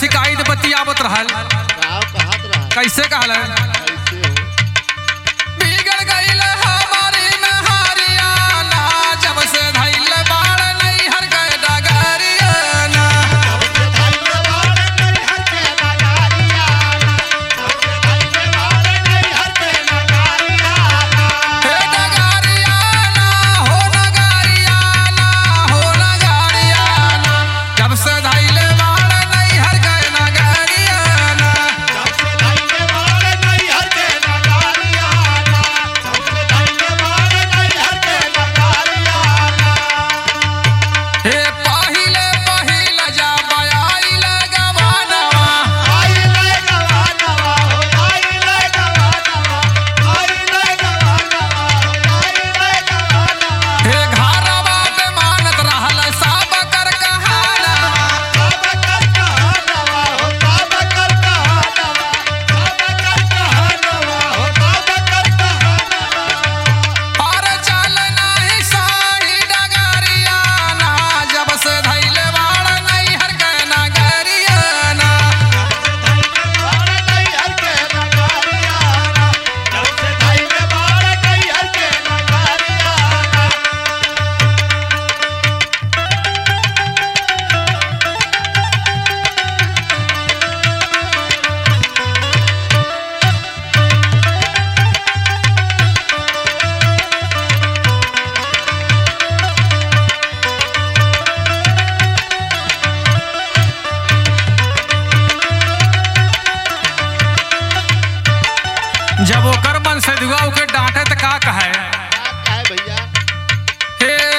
शिकायत बतियावत रहल गाँव कहत रहा कैसे कहल कैसे हो बिगड़ गईल हमारी नहारियाना जब से धैल बाड़ नैहर गए डगरियाना हे डगरियाना हो नगरियाना हो नगरियाना जब से धैल बाड़ नैहर गए नगरियाना हे पहिले पहिले जा बयाइल गवानवा हे घरवा पे मानत रहल सब कर कहाना और चल नाही साही डगरियाना जब से धैल बाड़ नैहर के नगरियाना जब ओकर मन से दुआ के डांटे त का कहे भैया हे